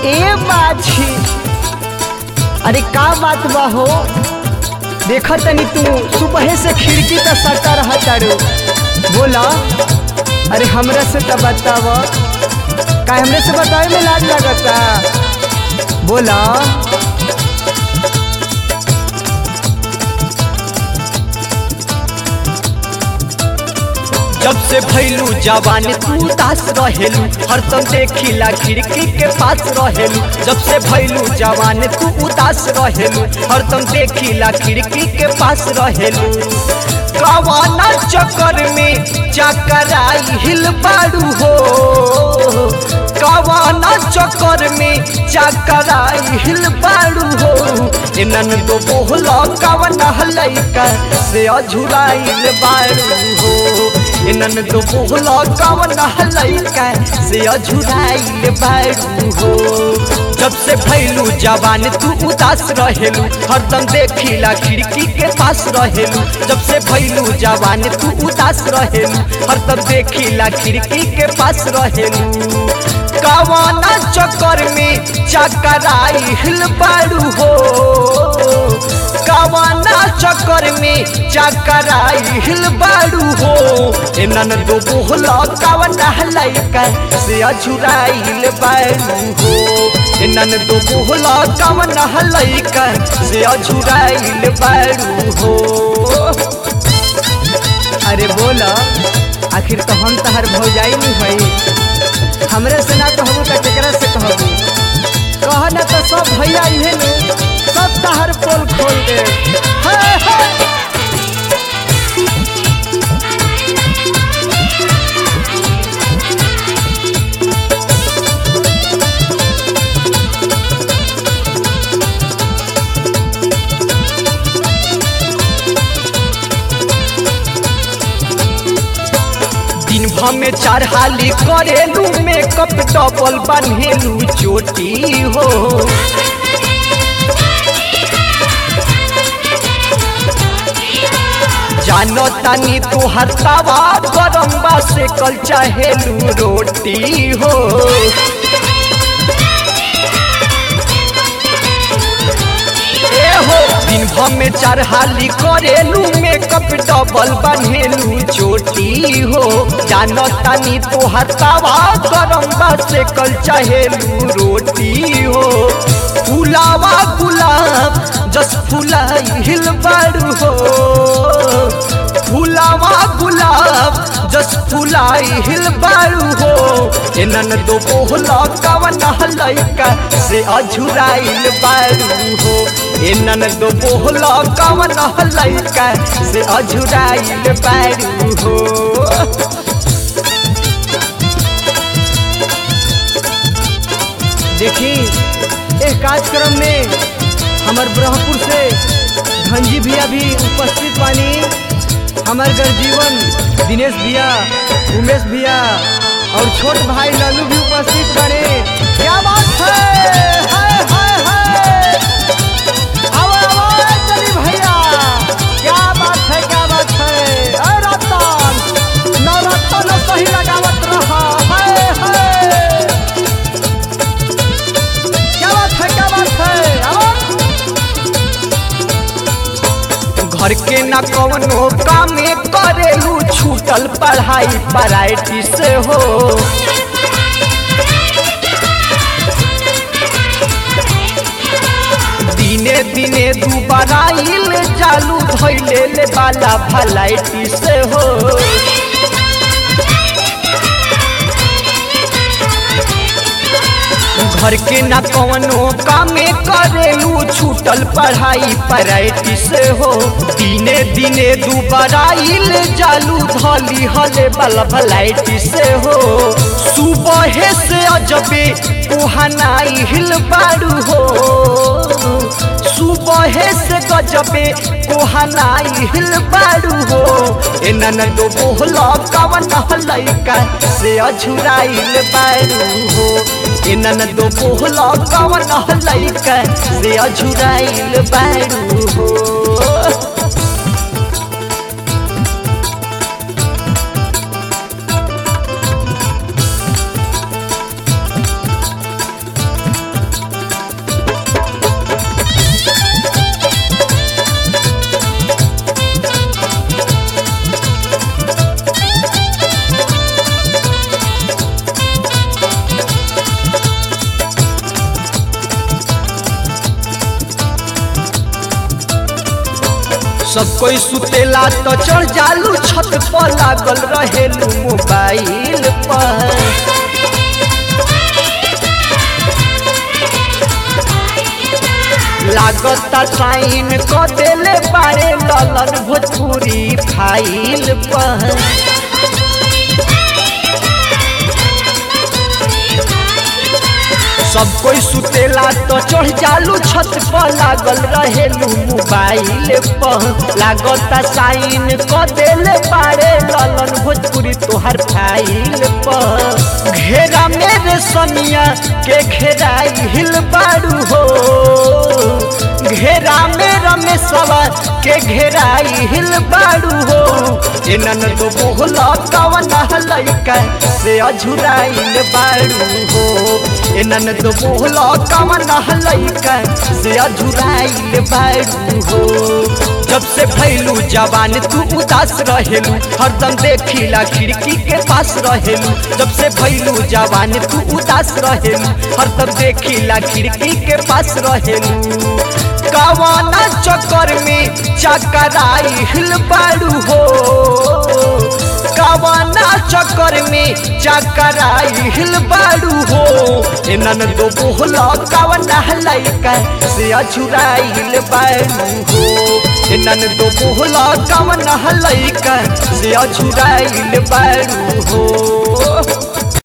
ए बाछी अरे का बात बा हो देख तनी तू सुबह से खिड़की तक सटा रहा तारू बोला अरे हमरा से तो बताव का हमरे से बतावे में लाज लगता बोला जब से भैलू जवान तू उदास रहेलू हरदम देखिला खिड़की के पास रहेलू जब से भैलू जवान तू उदास रहेलू हरदम देखिला खिड़की के पास रहेलू कवाना चक्कर में चकराई हिल बाड़ू हो कवाना चक्कर में चकराई हिल बाड़ू हो इनन दो बोहला कवना लैका से अझुराइल बाड़ू हो इनन दो बोहला कवना लैका से अझुराइल बाड़ू हो जब से भैलू जवान तू उदास रहेलू हरदम देखिला खिड़की के पास रहेलू जब से भैलू जवान तू उदास रहेलू हरदम देखिला खिड़की के पास रहेलू कवाना चक्कर में चकराई हिल बाड़ू हो कवाना चक्कर में चकराई हिल बाड़ू हो एनन दो बोहला कवना लैका से अझुराइल बाड़ू हो एनन दो बोहला कवना लैका से अझुराइल बाड़ू हो अरे बोला आखिर तो हम तहर भौजाई नहीं भाई हमरे से ना कहबू तो केकरा से कहबू कह ना तो सब भैया इहे नु सब तहर पोल खोल दे हाय, हाय। दिन भर में चार हाली करेलू मेकअप डबल बन्हेलू चोटी हो जानो तानी तू हरतावा गरम बा से कल चाहेलू रोटी हो ए हो दिन भर में चार हाली करेलू मेकअप डबल बन्हेलू चोटी हो जानो तानी तो हतावा गरम बा से कल चाहेलू रोटी हो फुलावा गुलाब जस फुलाई हिल बाड़ू हो फुलावा गुलाब जस फुलाई हिल बाड़ू हो एनन दो बोहला कवना लैका से अझुराइल बाड़ू हो एनन दो बोहला कवना लैका से अझुराइल बाड़ू हो देखी इस कार्यक्रम में हमार ब्रह्मपुर से धनजी भैया भी उपस्थित बानी हमार गर्जीवन दिनेश भैया उमेश भैया और छोट भाई लालू भी उपस्थित बने क्या बात है हाय हाय हाय आवा आवा चली भैया क्या बात है क्या बात है अरे रतन नवरत्न सही लगावत रहा हाय हाय क्या बात है क्या बात है आवा घर के न कवनो कामे करेलू छूटल पढ़ाई पराइटी से हो दिने दिने दुबारा इल चालू धैले ले वाला भलाइटी से हो घर के न कवनो कामे करेलू छूटल पढ़ाई पराइटी से हो दिने दिने दुबारा इल जालू धली हले वाला भलाइटी से हो सुबह से अजबे कुहनाई हिल बाड़ू हो सुबह से गजबे कोहनाई हिल बाड़ू हो एनन दो बोहला कवन लैका से अझुराइल बाड़ू हो एनन दो बोहला कवन लैका से अझुराइल बाड़ू हो सब कोई सुतेला तो चढ़ जालू छत पर लागल रहेलू मोबाइल पर लागता साइन क देले बारे ललन भोजपुरी फाइल पर सब कोई सुतेला तो चढ़ जालू छत पर लागल रहेलू मोबाइल पर लागता साइन क देले बारे ललन भोजपुरी तोहर फाइल पर घेरा मेरे सनिया के घेराई हिल बारू हो घेरा में रमेशवा के घेराई हिल बारू हो एनन तो बोहला कवन लइका से अझुराइल बारू हो एनन तो बोहला कवन लइका से अझुराइल बारू हो जब से भैलू जवान तू उदास रहेलू हरदम देखिला खिड़की के पास रहेलू जब से भैलू जवान तू उदास रहेलू हरदम देखिला खिड़की के पास रहेलू कवाना चक्कर में चकराई हिल बारू हो कवाना चक्कर में चकराई हिल बारू हो एनन दो बोहला कवना लइका से अछुराइल बारू हो एनन दो बोहला कवना लइका से अछुराइल बारू हो